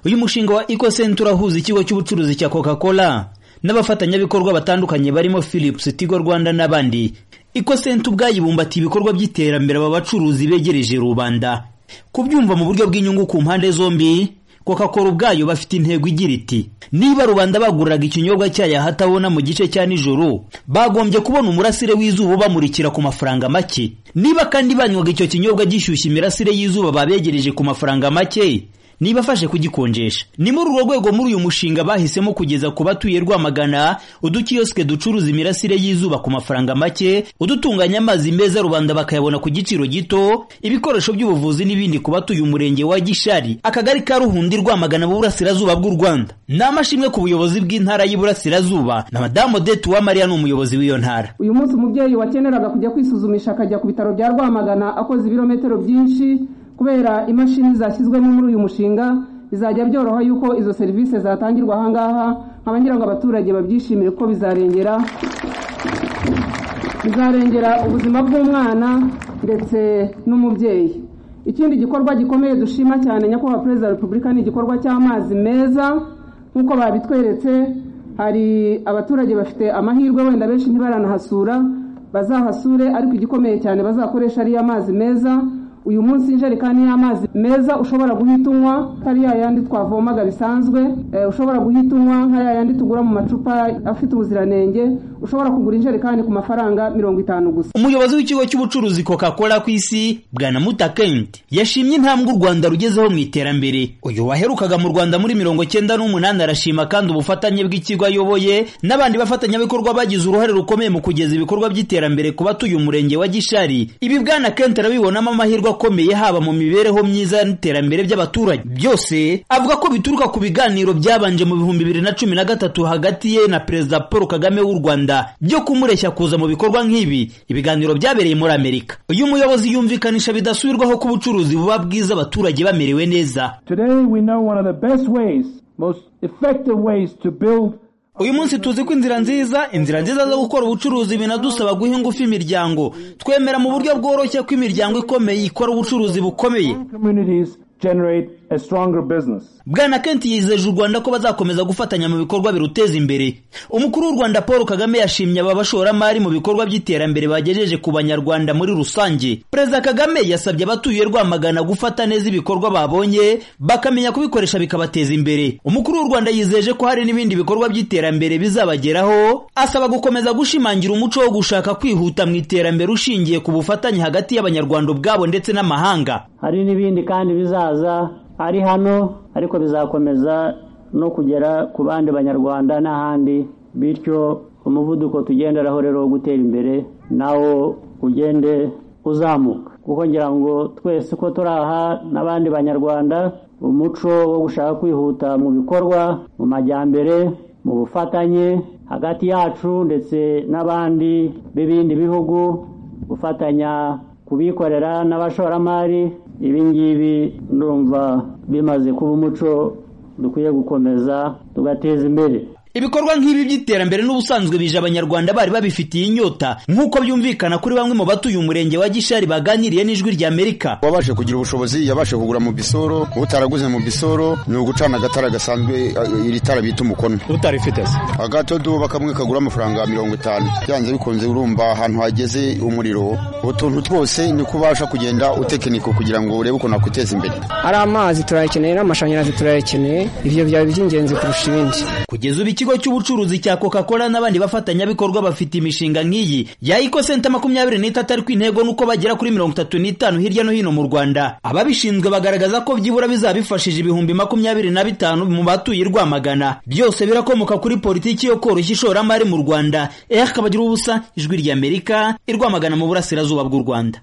uyu mushinga wa Eco Center urahuza ikigo cy'ubucuruzi cya Coca-Cola n'abafatanyabikorwa batandukanye barimo Philips Tigo Rwanda n'abandi Eco Center ubwayibumbatiye ibikorwa by'iterambere aba bacuruzi begereje rubanda kubyumva mu buryo bw'inyungu ku mpande zombi Coca-Cola ubwayo bafite intego igira iti niba rubanda baguriraga ikinyobwa cyayo ahatabona mu gice cya nijoro bagombye kubona umurasire w'izuba ubamurikira ku mafaranga make niba kandi banywaga icyo kinyobwa gishyushya imirasire y'izuba babegereje ku mafaranga make nibafashe kugikonjesha ni muri urwo rwego muri uyu mushinga bahisemo kugeza ku batuye rwamagana udukiyosike ducuruza imirasire y'izuba ku mafaranga make udutunganya amazi meza rubanda bakayabona ku giciro gito ibikoresho by'ubuvuzi n'ibindi ku batuye umurenge wa gishari akagari ka ruhundi rwamagana mu burasirazuba bw'u rwanda ni amashimwe ku buyobozi bw'intara y'uburasirazuba na madamu odette uwamariya ni umuyobozi w'iyo ntara uyu munsi umubyeyi wakeneraga kujya kwisuzumisha akajya ku bitaro bya rwamagana akoze ibirometero byinshi kubera imashini zashyizwemo muri uyu mushinga bizajya byoroha yuko izo serivisi zatangirwa aha ngaha nkaba ngira ngo abaturage babyishimire ko bizarengera bizarengera ubuzima bw'umwana ndetse n'umubyeyi ikindi gikorwa gikomeye dushima cyane nyakubahwa perezida wa repubulika ni igikorwa cy'amazi meza nk'uko babitweretse hari abaturage bafite amahirwe wenda benshi ntibaranahasura bazahasure ariko igikomeye cyane bazakoresha ariyo amazi meza uyu munsi injerekani y'amazi meza ushobora guhita unywa atari ya yandi twavomaga bisanzwe ushobora guhita unywa nka ya yandi tugura mu macupa afite ubuziranenge ushobora kugura injerekani ku mafaranga mirongo itanu gusa umuyobozi w'ikigo cy'ubucuruzi coca cola ku isi bwana mutakenti yashimye intambwe u rwanda rugezeho mu iterambere uyu waherukaga mu rwanda muri mirongo cyenda n'umunani arashima kandi ubufatanye bw'ikigo ayoboye n'abandi bafatanyabikorwa bagize uruhare rukomeye mu kugeza ibikorwa by'iterambere ku batuye umurenge wa gishari ibi bwana kenti arabibonamo amahirwe akomeye haba mu mibereho myiza n'iterambere by'abaturage byose avuga ko bituruka ku biganiro byabanje mu bihumbi bibiri na cumi na gatatu hagati ye na perezida paul kagame w'u rwanda byo kumureshya kuza mu bikorwa nk'ibi ibiganiro byabereye muri amerika uyu muyobozi yumvikanisha bidasubirwaho ko ubucuruzi buba bwiza abaturage bamerewe neza uyu munsi tuzi ko inzira nziza inzira nziza zo gukora ubucuruzi binadusaba guha ingufu imiryango twemera mu buryo bworoshye ko imiryango ikomeye ikora ubucuruzi bukomeye bwana kenti yizeje u rwanda ko bazakomeza gufatanya mu bikorwa biruteza imbere umukuru w'u rwanda paul kagame yashimye aba bashoramari mu bikorwa by'iterambere bagejeje ku banyarwanda muri rusange perezida kagame yasabye abatuye rwamagana gufata neza ibikorwa babonye bakamenya kubikoresha bikabateza imbere umukuru w'u rwanda yizeje ko hari n'ibindi bikorwa by'iterambere bizabageraho asaba gukomeza gushimangira umuco wo gushaka kwihuta mu iterambere ushingiye ku bufatanye hagati y'abanyarwanda ubwabo ndetse n'amahanga hari n'ibindi kandi bizaza ari hano ariko bizakomeza no kugera ku bandi banyarwanda n'ahandi bityo umuvuduko tugenderaho rero wo gutera imbere nawo ugende uzamuka kuko ngira ngo twese uko turi aha n'abandi banyarwanda umuco wo gushaka kwihuta mu bikorwa mu majyambere mu bufatanye hagati yacu ndetse n'abandi b'ibindi bihugu gufatanya kubikorera n'abashoramari ibi ngibi ndumva bimaze kuba umuco dukwiye gukomeza tugateza imbere ibikorwa nk'ibi by'iterambere n'ubusanzwe bije abanyarwanda bari babifitiye inyota nk'uko byumvikana kuri bamwe mu batuye umurenge wa gishari baganiriye n'ijwi rya amerika wabashe kugira ubushobozi yabashe kugura mu bisoro utaraguze mu bisoro ni ugucana agatara gasanzwe iri tara bita umukono utarifite se agatodo bakamwe kagura amafaranga mirongo itanu byanze bikunze urumva ahantu hageze umuriro utuntu twose ni kubasha kugenda utekinika kugira ngo urebe ukuntu nakwiteza imbere ari amazi turayakeneye n'amashanyarazi turayakeneye ibyo byaba iby'ingenzi kurusha ibindi kugeza ubu ikigo cy'ubucuruzi cya coca cola n'abandi bafatanyabikorwa bafite imishinga nk'iyi ya eco center makumyabiri n'itatu ariko intego ni uko bagera kuri mirongo itatu n'itanu hirya no hino mu rwanda ababishinzwe bagaragaza ko byibura bizabifashije ibihumbi makumyabiri na bitanu mu batuye rwamagana byose birakomoka kuri politiki yo koroshya ishoramari mu rwanda eya kabagira ubusa ijwi ry'amerika i rwamagana mu burasirazuba bw'u rwanda